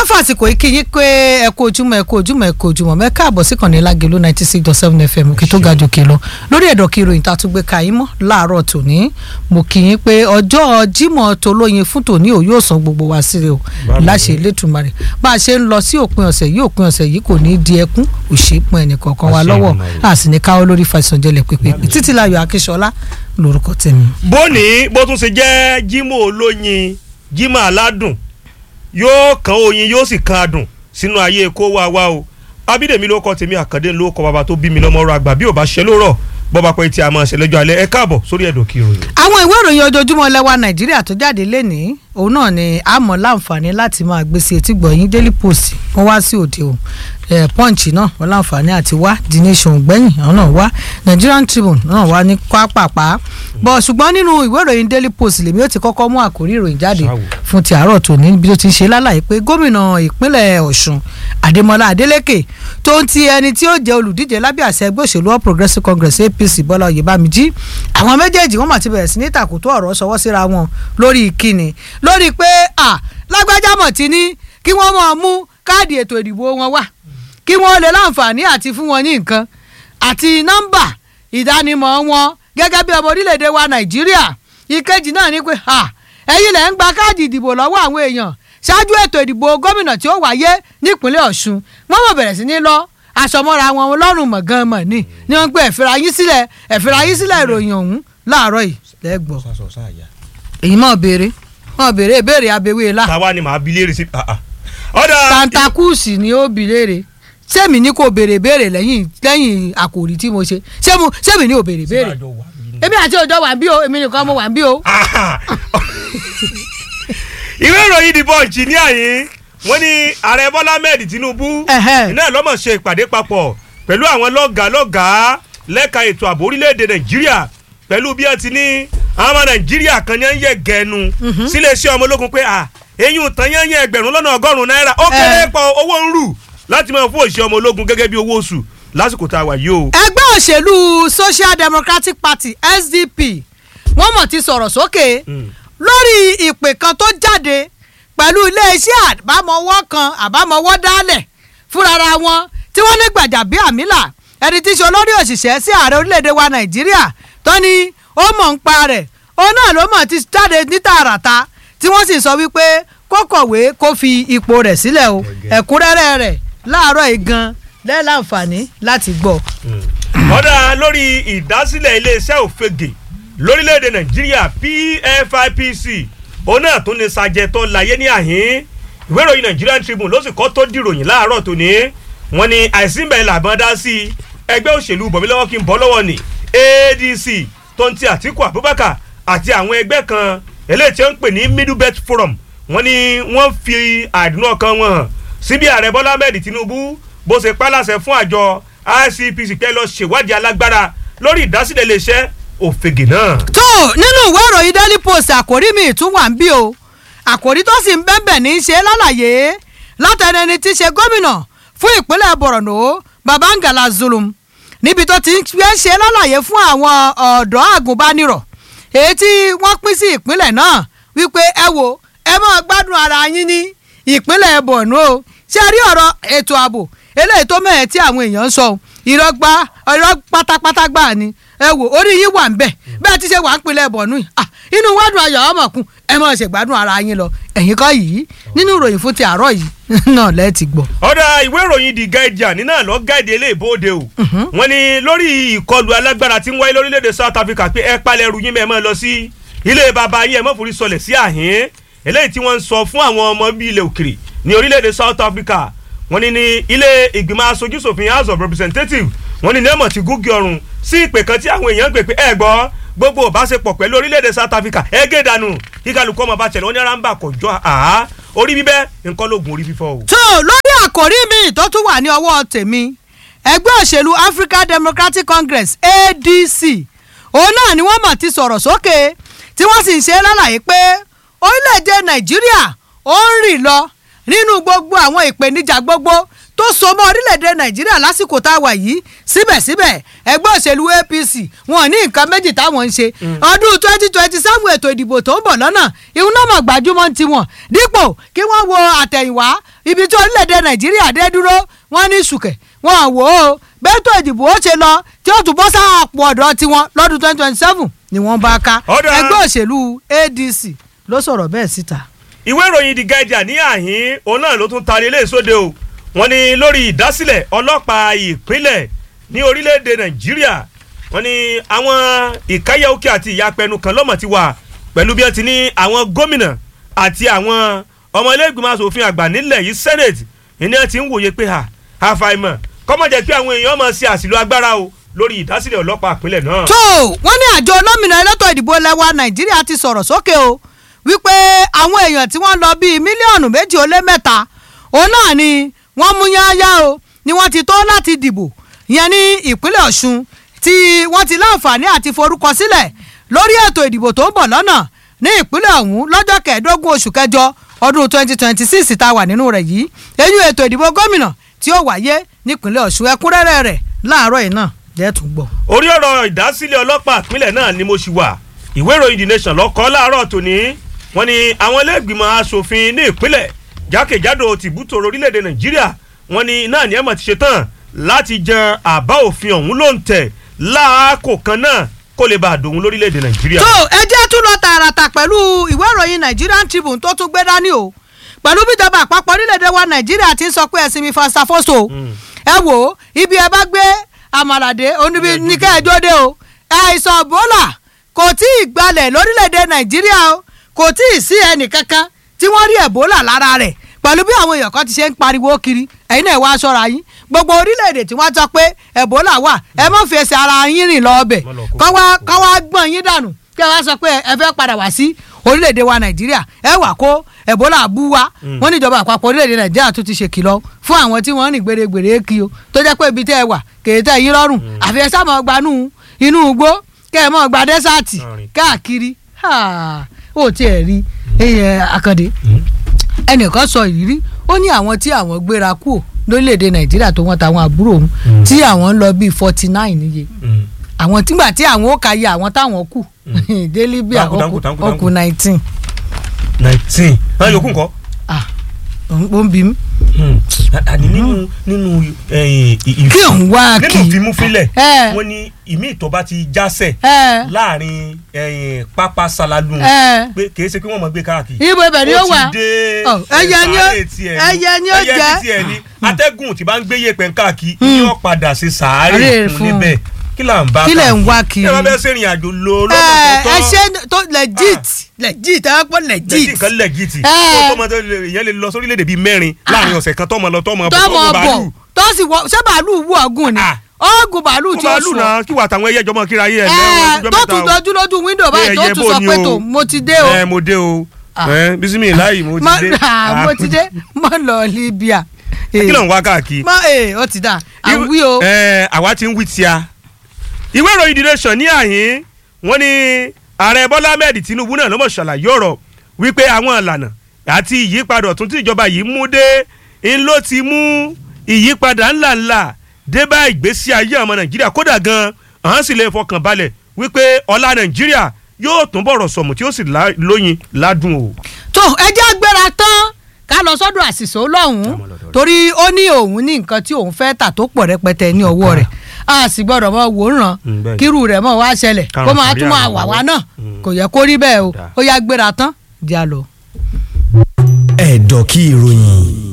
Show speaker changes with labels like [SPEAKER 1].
[SPEAKER 1] fàsìkò yìí kí yín pé ẹ kú ojúmọ́ ẹ kú ojúmọ́ ẹ kú ojúmọ́ mẹ káàbọ̀ sí kànnì lágẹlú ninety six dot seven fm òkè tó ga jòkè lọ lórí ẹ̀dọ̀ kí ìròyìn tá a tún gbé ka yín mọ́ láàárọ̀ tòní mo kí yín pé ọjọ́ jímọ̀ tolóyin fún tòní ò yóò san gbogbo wa síre o láṣẹ Elédùmarè bá a ṣe ń lọ sí òpin ọ̀sẹ̀ yìí òpin ọ̀sẹ̀ yìí kò ní í di ẹkún òṣèpọ̀ ẹnìkọ̀ọ̀kan wa lọ́wọ́ a sì ní káwọ́ lórí fàṣọjẹlẹ̀ pépé títí láyọ̀ akíṣọlá lórúkọ tèmi.
[SPEAKER 2] bóní bó tún ṣe jẹ́ jímọ̀ olóyin jímọ̀ aládùn yóò kan oyin yóò sì kan adùn sínú ayé kó wá wá o abídèmí ló kọ tèmi àkàndé ló kọ bàbá tó bí mi lọ́mọ ọ̀rọ̀ àgbà bí ò bá ṣe lórọ̀ bọ́ba pé tí a máa ṣe lọ́jọ́ alẹ́ ẹ káàbọ̀ sórí ẹ̀dọ̀ kí ìròyìn.
[SPEAKER 1] àwọn ìwé ìròyìn ojoojúmọ́ lẹ́wà nàìjíríà tó jáde lénìí òun náà ni a mọ̀ láǹfààní láti máa gbé sí etí gbọ̀nyìn daily post wọ́n wá sí òde o punch náà wọ́n láǹfààní àti wá the nation gbẹ̀yìn àwọn náà wá nigerian tribune náà wá ní pápápá bọ̀ ṣùgbọ́n nínú ìwé ìròyìn daily post lèmi ó ti kọ́kọ́ mú àkórí ìròyìn jáde fún ti àárọ̀ tòní bí ó ti ṣe lálàyé pé gómìnà ìpínlẹ̀ ọ̀ṣun adémọlá adélèké tó ń ti ẹni tí ó jẹ́ olùdíje lábẹ́ àṣẹ ẹgbẹ́ òṣèlú all progressives congress apc bọ́lá oyèbámijí àwọn méjèèjì wọ́n mà ti bẹ̀rẹ̀ sí ní tàkùtù ọ̀rọ̀ sọwọ́ síra wọn lórí ìkíni lórí pé à lágbájá mọ̀ tí ní kí wọ́n máa mú káàdì ètò ìdìbò wọn wá kí wọ́n lè láǹfààní àti fún wọn ní nǹkan àti nọ́mbà ìdánimọ̀ wọn gẹ́gẹ́ bí ọmọ orílẹ̀-èdè wa nàìjíríà ìkejì náà ni pé ẹ̀yin lẹ̀ ń gba káàdì ìdìbò lọ́wọ́ àwọn èèyàn ṣáájú ètò ìdìbò gómìnà tí ó wáyé nípínlẹ̀ ọ̀ṣun wọ́n mọ̀ bẹ̀rẹ̀ sí ní lọ aṣọmọ́ra wọn lọ́rùn mọ̀ gan mọ̀ ni ni wọ́n ń pè ẹ̀fẹ̀rẹ̀ ayín sílẹ̀ ẹ̀fẹ̀rẹ̀ ayín sílẹ̀ ìròyìn ọ̀hún láàárọ̀ yìí lẹ́gbọ̀ọ́ èyí mọ̀ béèrè mọ̀ béèrè ìbéèrè abẹ́wé la
[SPEAKER 2] táwa ni màá bi léèrè sí. ọ̀dà
[SPEAKER 1] tantakusi ni ó bi léèrè sẹ́mi ní kò béèrè béèrè lẹ́yìn lẹ́yìn àkòrí tí mo ṣe sẹ́mu sẹ́mi ní ò béèrè béèrè èmi àti òjò wà bí o èmi nìkan mo wà bí o.
[SPEAKER 2] ìwé ìròyìn The Punch ní àyín wọ́n ní ààrẹ bọ́lá ahmed tinubu iná lọ́mọ̀ ṣe ìpàdé papọ̀ pẹ̀lú àwọn lọ́gàá lọ́gàá lẹ́ka ètò ààbò orílẹ̀-èdè nàìjíríà pẹ̀lú bí wọ́n ti ní àwọn ọmọ nàìjíríà kan ní ń yẹ gẹ̀ẹ́nu sílé iṣẹ́ ọmọ ológun pé à eyín tán yẹn yẹn ẹgbẹ̀rún lọ́nà ọgọ́rùn-ún náírà ó kéré pọ̀ owó ń rù láti máa fún òṣìṣẹ́ ọmọ ológun gẹ́gẹ́ bí owó oṣù lásìkò tá a wà yìí o.
[SPEAKER 1] ẹgbẹ́ òṣèlú social democratic party sdp wọ́n mọ̀ ti sọ̀rọ̀ sókè lórí ìpè kan tó jáde pẹ̀lú iléeṣẹ́ àbámọ́wọ́ kan àbámọ́wọ́ dálẹ̀ fúnra wọn tí wọ́n ní Gbajabiamila ẹni tí í ṣe olórí òṣìṣẹ́ sí ààrẹ orílẹ̀-èdè wa Nàìjíríà tó ní ó mọ̀ ń pa rẹ̀ òun náà ló mọ̀ ti jáde ní tààràtà tí wọ́n sì sọ wípé kó kọ̀wé kó fi ipò rẹ̀ sílẹ̀ o ẹ̀kúnrẹ́rẹ́ rẹ̀ láàárọ̀ yìí gan lẹ́ẹ̀láǹfààní láti gbọ́.
[SPEAKER 2] ọ̀dà lórí ìdásílẹ̀ iléeṣẹ́ òfegè lórílẹ̀‐èdè Nàìjíríà PFIPC òun náà tún ní sàjẹtọ láyé ní àhín ìwé ìròyìn Nigerian Tribune ló sì kọ́ tó dìròyìn láàárọ̀ tòní wọ́n ní àìsínbẹ̀ làbọ̀n dá sí ẹgbẹ́ òṣèlú bọ̀mílọ́wọ́ kí n bọ́ lọ́wọ́ ní ADC tó ń ti Àtíkù Abubakar àti àwọn ẹgbẹ́ kan eléyìí tí wọ́n ń pè ní Middle Belt Forum wọ́n ní wọ́n fi àdúnà ọkàn wọn hàn síbi ààrẹ Bọ́lá Ahmed Tinubu bó ṣe pálàṣẹ fún àjọ ICPC pé lọ ṣèwádìí alágbára lórí ìdásílẹ̀ iléeṣẹ́ òfegè náà.
[SPEAKER 1] tó nínú ìwé ìròyìn daily post àkórí mi tún wà ń bí o àkórí tó sì ń bẹ́ẹ̀bẹ̀ ní í ṣe lálàyé látẹnu ẹni tí í ṣe gómìnà fún ìpínlẹ̀ Borno Babangala Zulum níbi tó ti ń ṣe lálàyé fún àwọn ọ̀dọ́ àgùnbánirọ̀ èyí tí wọ́n pín sí ìpínlẹ̀ náà wípé ẹ wo ẹ máa gbádùn ara yín ní ìpínlẹ̀ Borno ṣé rí ọ̀rọ̀ ètò ààbò eléyìí tó mẹ́ẹ̀ tí àwọn èèyàn ń sọ ìrọ́gbá irọ́ pátápátá gbà ni ẹ wò orí yín wà ń bẹ̀ bẹ́ẹ̀ ti ṣe wà ń pinlẹ̀ bọ̀nú yìí inú wádùn ayọ̀ ọmọkùn ẹ máa ṣègbádùn ara yín lọ ẹ̀yin kọ́ yìí nínú ìròyìn fún ti àárọ̀ yìí náà lẹ́ẹ̀tì gbọ́.
[SPEAKER 2] ọ̀dà ìwé ìròyìn The Guardian nínú àlọ́ gáìdì eléèbóde o wọ́n ní lórí ìkọlù alágbára tí ń wáyé lórílẹ̀‐èdè South Africa pé ẹ palẹ̀ ẹrù yín mẹ́ẹ̀ mọ́ lọ sí ilé bàbá yín ẹ mọ́ forí sọlẹ̀ sí àhín eléyìí tí wọ́n ń sọ fún àwọn ọmọ bíi ilẹ̀ òkèrè ní orílẹ̀‐èdè South Africa wọ́n ní ní ilé ìgbìmọ̀ aṣojúṣòfin House of Representatives wọ́n ní nẹ́ẹ̀mọ̀ ti gúgì ọrùn sí ìpè kan tí àwọn èèyàn ń pè pé ẹ gbọ́ gbogbo ìbáṣepọ̀ pẹ̀lú orílẹ̀-èdè South Africa ẹ gé dànù kí kálukú ọmọ bá tẹ̀lé wọn ní ránbà kọjọ àá orí bíbẹ́ nǹkan lóògùn orí fífọ́ o.
[SPEAKER 1] tó lórí àkòrí mi tó tún wà ní ọwọ́ tèmi ẹgbẹ́ òṣèlú African Democratic Congress ADC òun náà ni wọ́n mọ̀ ti sọ̀rọ̀ sókè tí wọ́n sì ń ṣe lálàyé pé orílẹ̀-èdè Nàìjíríà ó ń rìn lọ nínú gbogbo àwọn ìpèníjà gbogbo tó so mọ́ orílẹ̀-èdè nàìjíríà lásìkò tá a wà yìí síbẹ̀síbẹ̀ ẹgbẹ́ òṣèlú apc wọn ní nǹkan méjì táwọn ń ṣe ọdún twenty twenty seven ètò ìdìbò tó ń bọ̀ lọ́nà ìhun náà mọ̀ gbajúmọ̀ tiwọn dípò kí wọ́n wo àtẹ̀yìnwá ibi tí orílẹ̀-èdè nàìjíríà dé dúró wọ́n ní sùkẹ̀ wọ́n wò ó bẹ́tò ìdìbò ó ṣe lọ tí ó tún bọ́ sáàpù ọ̀dọ́ tiwọn lọ́dún twenty twenty seven ni wọ́n bá ká
[SPEAKER 2] Ọ̀dà.
[SPEAKER 1] ẹgbẹ́ òṣèlú adc ló sọ̀rọ̀ bẹ́ẹ̀ síta.
[SPEAKER 2] ìwé ìròyìn the guardian ní àhín òun náà ló tún taari ilé ìsóde o wọ́n ní lórí ìdásílẹ̀ ọlọ́pàá ìpínlẹ̀ ní orílẹ̀-èdè nàìjíríà wọ́n ní àwọn ìkáyà òkè àti ìyapẹnu kan lọ́mọ̀ ti wà pẹ̀lú bí wọ́n ti ní àwọn gómìnà àti àwọn ọmọ ilé ìgbìmọ̀ asòfin àgbà nílẹ̀ yìí senate ìní ẹ̀ ti ń wòye pé ha àfàìmọ̀ kọ́mọ̀ jẹ́ pé àwọn èèyàn máa ṣe àṣìlò agbára o lórí ìdásílẹ̀ ọlọ́pàá ìpínlẹ̀ náà.
[SPEAKER 1] tó wọ́n ní àjọ olómìnira elétò ìdìbò lẹ́wà nàìjíríà ti sọ̀rọ̀ sókè o wípé àwọn èèyàn tí wọ́n lọ bíi mílíọ̀nù méjì ó lé mẹ́ta òun náà ni wọ́n mú yáyá o ni wọ́n ti tó láti dìbò ìyẹn ní ìpínlẹ̀ ọ̀ṣun tí wọ́n ti láǹfààní àti forúkọ sílẹ̀ lórí ètò ìdìbò tó ń bọ̀ lọ́nà ní ìpínlẹ̀ ọ̀hún lọ́jọ́ kẹẹ̀ẹ́dógún oṣù kẹjọ ọdún twenty twenty six tá a wà nínú rẹ̀ yìí eyín ètò ìdìbò gómìnà tí ó wáyé nípínlẹ̀ ọ̀ṣun ẹ̀kúnrẹ́rẹ́ rẹ̀ láàárọ̀ yìí náà lẹ́ẹ̀tún gbọ́.
[SPEAKER 2] orí ọ̀rọ̀ ìdásílẹ̀ ọlọ́pàá ìpínlẹ̀ náà ni mo ṣì wà ìwé ìròyìn the nation lọ́kọ́ láàárọ̀ tòní wọ́n ní àwọn iléègbìmọ̀ asòfin ní ìpínlẹ̀ jákèjádò tìbútò orílẹ̀-èdè nàìjíríà wọ́n ní náà ní ẹ̀mọ̀ ti ṣe tán láti jan àbá òfin ọ̀hún ló ń tẹ̀ láàkó kan náà kó lè bá a dòun lórílẹ̀-èdè nàìjíríà.
[SPEAKER 1] tó ẹ jẹ́ tún lọ tààràtà pẹ̀lú ìwé ìròyìn Nigerian Tribune tó tún gbé dání o pẹ̀lú bíjọba àpapọ̀ orílẹ̀-èdè wa nàìjíríà ti ń sọ pé ẹ̀sìn mi fastafoso ẹ wò ó ibi ẹ bá gbé àmàlàdé oníbi ní kẹ́ẹ̀jọ́ dé o àìsàn Ebola kò tí ì gbalẹ̀ lórílẹ̀‐èdè Nàìjíríà o kò tí ì sí ẹnì kankan tí wọ́n rí Ebola lára rẹ̀ pẹ̀lú bí àwọn èèyàn kan ti ṣe ń pariwo kiri ẹ̀yin náà wá aṣọra yín gbogbo orílẹ̀‐èdè tí wọ́n sọ pé Ebola wà ẹ má fi ẹsẹ̀ ara yín rìn lọ ọbẹ̀
[SPEAKER 2] Má lọ kó
[SPEAKER 1] kọ́ wá kọ́ wá gbọ̀n yín dànù kí ẹ wá sọ pé ẹ fẹ́ padà wá sí orílẹ̀‐èdè wa Nàìjíríà ẹ wà kó Ebola bú wa wọ́n ní ìjọba àpapọ̀ orílẹ̀‐èdè Nàìjíríà tún ti ṣèkìlọ̀ fún àwọn tí wọ́n rìn gbèrègbèrè kí o tó jẹ́ pé ibi tẹ́ ẹ wà kèé tẹ́ yín lọ́rùn àfi ẹ sáà mọ̀ gbanú inú igbó kẹ́ ẹ mọ̀ gba dẹ́sàtì
[SPEAKER 2] Rìn.
[SPEAKER 1] káàkiri Ha, ó tiẹ̀ rí ẹyẹ Akande ẹnìkan sọ ìrírí ó ní àwọn tí àwọn gbéra kúò lórílẹ̀‐èdè Nàìjíríà tó wọ́n tàwọn àbúrò òun tí àwọn ń lọ bíi forty nine níye àwọn tígbà tí àwọn ó ka yẹ àwọn táwọn kù dé Libya
[SPEAKER 2] Dánkù, dánkù, dánkù,
[SPEAKER 1] ó kù nineteen
[SPEAKER 2] nineteen náà yòókù nǹkan.
[SPEAKER 1] ah ó ń bí mi
[SPEAKER 2] àní nínú nínú eh, ì- ì-
[SPEAKER 1] kí òun wá kí
[SPEAKER 2] nínú ìfimúfilẹ̀
[SPEAKER 1] ẹ
[SPEAKER 2] wọ́n ní ìmí ìtọ́ bá ti jásẹ̀
[SPEAKER 1] ẹ
[SPEAKER 2] láàrin eh, pápá salalu
[SPEAKER 1] ẹ
[SPEAKER 2] pé kìí ṣe kí wọ́n mọ̀ gbé káàkiri.
[SPEAKER 1] ibo ibẹ̀ ni ó wà
[SPEAKER 2] ti dé
[SPEAKER 1] Ọ, ẹyẹ ni ó-
[SPEAKER 2] sàárè tiẹ̀
[SPEAKER 1] ẹyẹ ni ó
[SPEAKER 2] ẹyẹ
[SPEAKER 1] jẹ́.
[SPEAKER 2] ti tiẹ̀ ni atẹ́gùn tí bá ń gbé yẹ̀pẹ̀ káàkiri ni ó padà sí sàárè
[SPEAKER 1] Sàárè
[SPEAKER 2] fún
[SPEAKER 1] fún.
[SPEAKER 2] níbẹ̀ kí là ń bá
[SPEAKER 1] Kí lẹ̀ ń wá kiri?
[SPEAKER 2] ẹ bá bẹ́ẹ̀ sẹ́rìn àjò lo
[SPEAKER 1] ẹ
[SPEAKER 2] lọ́nà tó
[SPEAKER 1] ẹ
[SPEAKER 2] tọ́
[SPEAKER 1] ṣe tó legit legit ẹ wá pọ̀
[SPEAKER 2] lẹ́jì
[SPEAKER 1] legit
[SPEAKER 2] nǹkan lẹ́gìtì
[SPEAKER 1] Ẹ.
[SPEAKER 2] tó tó mọ tó lè- ìyẹn lè lọ sórílẹ̀-èdè bíi mẹ́rin láàrin ọ̀sẹ̀ kan tó mọ lọ tó mọ bọ̀ tó
[SPEAKER 1] tọmọ
[SPEAKER 2] mọ
[SPEAKER 1] bọ̀
[SPEAKER 2] bàálù
[SPEAKER 1] tó sì wọ ṣé bàálù wù ọgùn ni
[SPEAKER 2] Ah.
[SPEAKER 1] ọgùn bàálù
[SPEAKER 2] tó
[SPEAKER 1] tí ó
[SPEAKER 2] bàálù
[SPEAKER 1] sùn
[SPEAKER 2] náà kí wà táwọn ẹyẹ jọmọ kíra yé ẹ
[SPEAKER 1] ẹ
[SPEAKER 2] lẹ́wọ̀n
[SPEAKER 1] tó tún dojú lójú wíńdò báyìí tó
[SPEAKER 2] ẹyẹ
[SPEAKER 1] tún
[SPEAKER 2] bò
[SPEAKER 1] sọ
[SPEAKER 2] ní
[SPEAKER 1] pé
[SPEAKER 2] o.
[SPEAKER 1] tó mo ti dé o
[SPEAKER 2] ẹ mo dé o
[SPEAKER 1] Ah.
[SPEAKER 2] ẹ bísímì láì mo ti
[SPEAKER 1] Má-
[SPEAKER 2] dé
[SPEAKER 1] ah, mo ti dé mo lọ Libya
[SPEAKER 2] kí ló ń wá káàkiri.
[SPEAKER 1] má ee ó ti dà àwí o
[SPEAKER 2] ẹ àwa ti ń wí tíya ìwé ìròyìn The Nation ní àhín wọ́n ní ààrẹ Bọ́lá Ahmed Tinubu náà ló mọ̀ ṣàlàyé ọ̀rọ̀ wípé àwọn ìlànà àti ìyípadà ọ̀tún tí ìjọba yìí mú dé ń ló ti mú ìyípadà ńláńlá dé bá ìgbésí ayé ọmọ Nàìjíríà kódà gan àwọn sì lè fọkàn balẹ̀ wípé ọlá Nàìjíríà yóò tún bọ̀rọ̀ sọ̀mù tí ó sì lá- lóyin ládùn o.
[SPEAKER 1] tó ẹjẹ́ agbára tán ká lọ sọ́dọ̀ àṣìṣe lọ́hùn-ún
[SPEAKER 2] Ká mọ̀ lọ́dọ̀ rẹ̀.
[SPEAKER 1] torí ó ní òun ní nǹkan tí òun fẹ́ tà tó pọ̀ rẹpẹtẹ ní ọwọ́ rẹ̀ a sì gbọ́dọ̀ mọ wòran
[SPEAKER 2] Mm, bẹ́ẹ̀ ni.
[SPEAKER 1] kírù rẹ̀ mọ̀ wá ṣẹlẹ̀
[SPEAKER 2] Kárùn
[SPEAKER 1] kó máa
[SPEAKER 2] sàrí
[SPEAKER 1] tún máa
[SPEAKER 2] àwọn
[SPEAKER 1] wà wá
[SPEAKER 2] ọ̀wọ́.
[SPEAKER 1] náà
[SPEAKER 2] Mm.
[SPEAKER 1] kò yẹ kó rí bẹ́ẹ̀ o
[SPEAKER 2] Dáa.
[SPEAKER 1] ó yá gbéra tán jà lọ.
[SPEAKER 3] ẹ̀dọ̀ kí ìròyìn